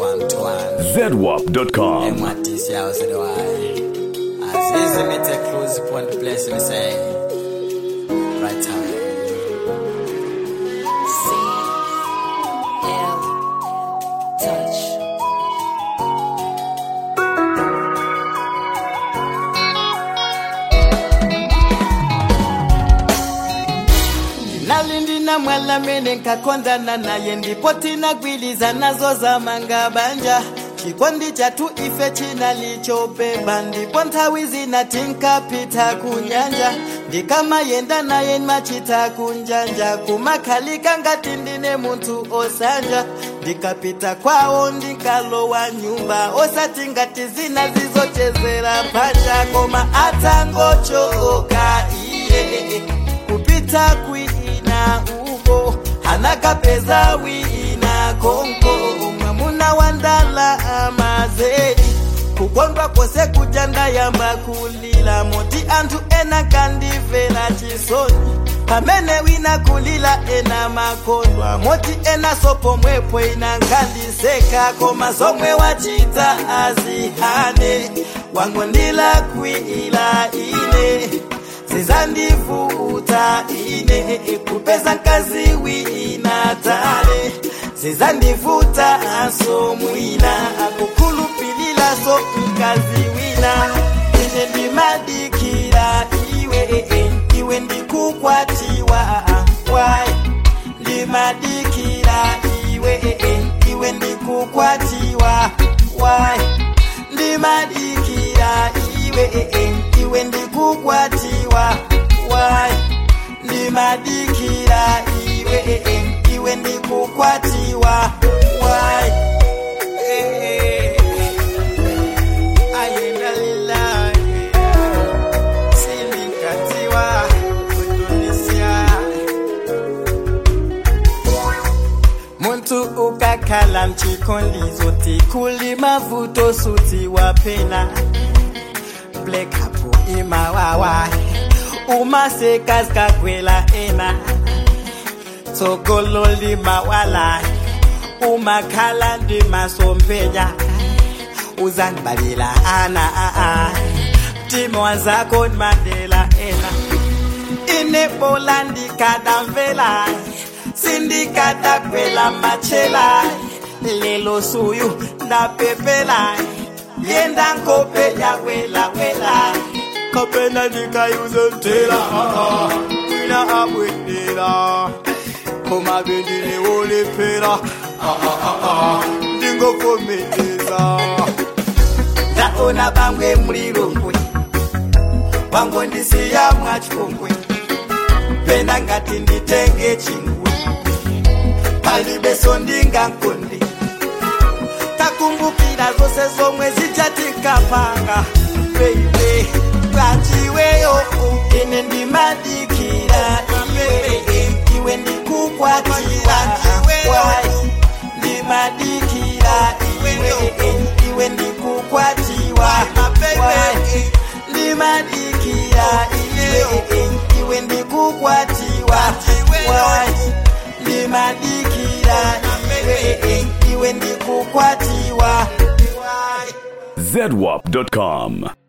one to one. ZWAP.com. And what this year was the why. As easy me take close upon the place me say. Right time. C L touch. nalindina mwala mene nkakondana naye ndipo tinagwiliza nazo za mangabanja chikondi chatu ife chinalichobeba ndipo nthawi zina tinkapita kunyanja ndikamayenda naye machita kunjanja kumakhalika ngati ndine munthu osanja ndikapita kwawo ndikalowa nyumba osati ngati zina zizochezera panja koma atangochoka iye kupita kwina uko anakapeza wina konko mwamuna wa ndala amazedi kukondwa kwose kuja ndayamba kulila moti anthu ena kandivera chisoni pamene wina kulila ena makondwa moti ena sopomwepo ina nkandiseka koma zomwe wachita azihane wangondila kwila ine zizandivuta ine kupeza nkazi wina tale zizandivuta aso mwina akukhulupilila so mkazi wina ine ndimadikira iwe iwe ndikukwatiwa wai ndimadikira iwe iwe ndikukwatiwa wai ndimadikira iwe iwe ndikukwatiwa wai ndimadikira iwe iwe ndikukwatiwa wai ayendalila sindikatiwa kutunisia muntu ukakhala mchikolizo tikuli mavuto suti wapena black hapo imawawa umasekazi kakwela ena tsogolo limawala umakhala ndimasompenya uzangibalila ana aa mtima wazako ndimandela ena inebola ndikadamvela sindikadakwela machela lelo suyu ndapepela yenda nkope yawelawela kapena ndikayuze mtela wina abwendela koma bendinewolepela ndingokometeza ndaona bamwe mulilongwe wangondisiya mwachikongwe pena ngati nditenge chingwe palibeso ndingankondi takumbukira zose zomwe zichatikapanga beibe bwanjiweyo ine ndimadikira iwe iwe ndikukwatira wai ndimadikira iwe iwe ndikukwatiwa wai ndimadikira iwe iwe ndikukwatiwa wai ndimadikira iwe iwe ndikukwatiwa wai ZWAP.com.